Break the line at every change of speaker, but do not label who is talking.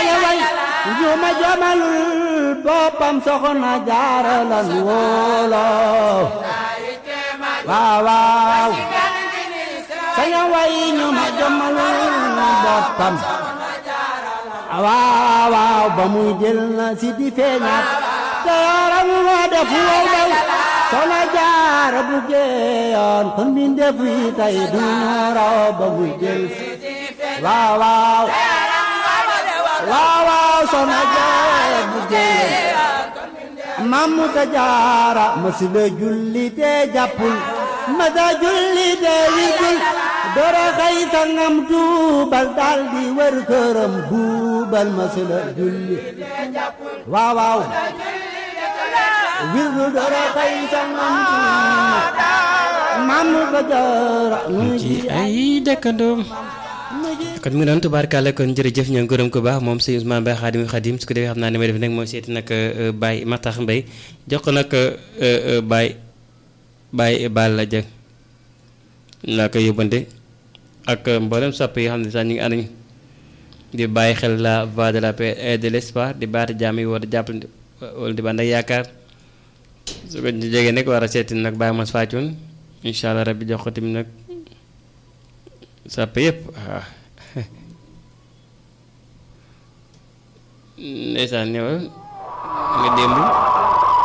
saña way njuma jamalul boppam soxna jaara lan wóoloo waaw waaw saña way njuma jamalul boppam waaw waaw ba muy jël na si di feeñaat te yaram moo def wow daw soxna jaara bu geeyoon kon mi def yi tey du ñooroo ba muy jël waaw waaw waaw waaw soxna jaara bu geeyoon mamu ta jaara masila julli te jàppul masa julli te wigul dora xëy sangam tuubal dal di wër këram buubal masila julli waaw waaw wirdu dora xëy sangam tuubal mamu ta jaara
ci ay dëkkandoom kon mu ngi doon tubaarkàlla kon jërëjëf ñoo gërëm ko baax moom sëñ Ousmane Mbaye Xaadim Xaadim su ko defee xam naa ne may def nag mooy seeti nag Baye Matax Mbaye jox ko nag Baye Baye Balla Dieng laa koy yóbbante ak mboolem sopp yi xam ne sax ñu ngi ànd di bàyyi xel la voix de la paix et de l'espoir di baati jàmm yi war a jàpp wala di bànd ak yaakaar su ko jegee nag war a seeti nag Baye Mos Fathioune incha allah rabbi jox ko tamit nag sopp yëpp waaw ndeysaan ñëwal nga démb